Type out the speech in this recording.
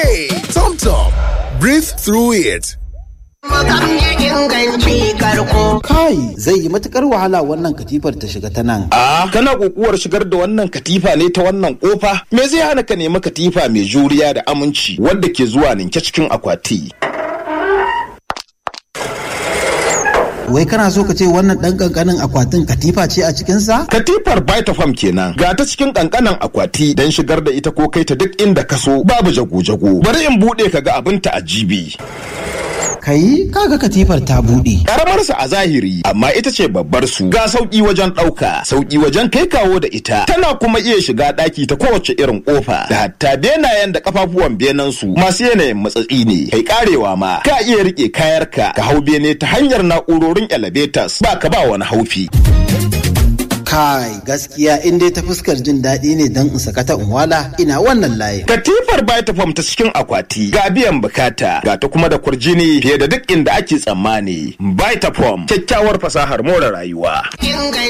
Hey, Tom Tom, breathe through it. Kai zai yi matukar wahala wannan katifar ta shiga ta nan. A kana kokuwar shigar da wannan katifa ne ta wannan kofa? Me zai hana ka nemi katifa mai juriya da aminci wadda ke zuwa ninke cikin akwati? Wai kana so ka ce wannan ɗan ƙanƙanin akwatin katifa ce a cikinsa? Katifar Vitafoam kenan ga ta cikin kankanan akwati don shigar da ita ko kai ta duk inda ka so babu jago-jago. Bari in buɗe ka ga abin ta ajibi. Kai kaga katifar ta buɗe. Karamar sa a zahiri amma ita ce babbar su ga sauki wajen ɗauka, sauki wajen kai kawo da ita. Tana kuma iya shiga ɗaki ta kowace irin ƙofa da hatta benayen da kafafuwan benen su masu yanayin matsatsi ne. Kai karewa ma ka iya rike kayarka ka hau bene ta hanyar na'urorin elevators ba ka ba wani haufi. Kai gaskiya in dai ta fuskar jin daɗi ne don in sakata in wala ina wannan layin. Katifar Vitafoam ta cikin akwati ga biyan bukata ga ta kuma da kurjini fiye da duk inda ake tsammani. Vitafoam kyakkyawar fasahar more rayuwa.